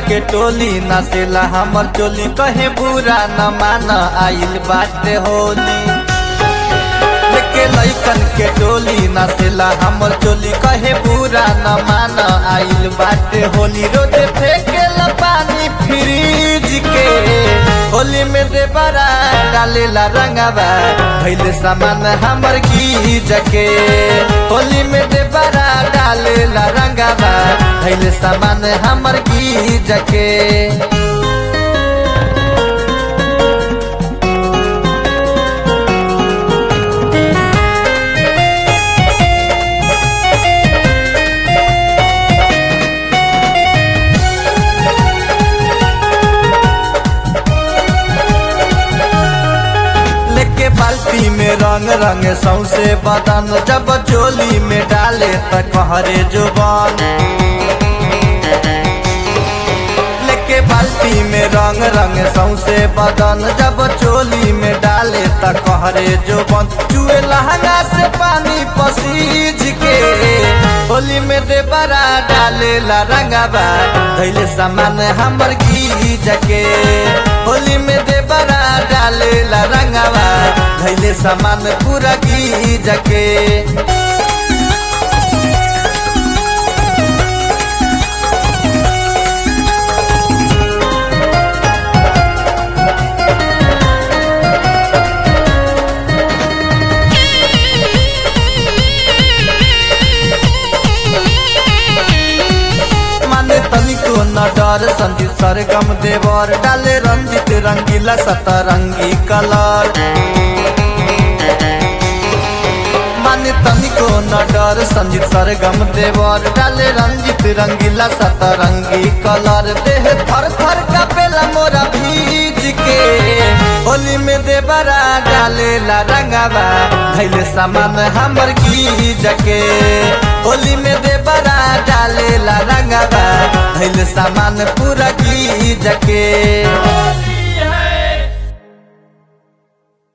के टोली नाचेला हमर चोली कहे बुरा न मान आइल बाटे होली लेके लैकन के टोली नाचेला हमर चोली कहे बुरा न मान आइल बाटे होली रोजे फेंकेला पानी फ्रिज के होली में दे बरा डालेला रंगवा भैले सामान हमर गीज के होली में दे बरा डालेला रंगवा भैले सामान हमर गीज के लेके बाल्टी में रंग रंग सौसे बदन जब चोली में डाले त कहरे जुबान लेके बाल्टी में रंग रंग सौसे बदन जब चोली में डाले त कहरे जुबान चुए लहंगा से पानी पसीज के होली में दे बरा डाले ला रंगाबा धैले सामान हमर गीज के होली में दे बरा डाले ला रंगाबा धैले सामान पूरा गीज के माने तनिको न डर संजीत सरगम देवर डाले रंजित रंगीला सतरंगी कलर माने तनिको न डर संजीत सरगम देवर डाले रंजित रंगीला सतरंगी कलर देह थर थर कपेला मोरा भीज के होली में देवरा डाले ला रंगावा धैले सामान हमर गीज के होली में देवरा डाले ला रंगावा धैले सामान पूरा गीज के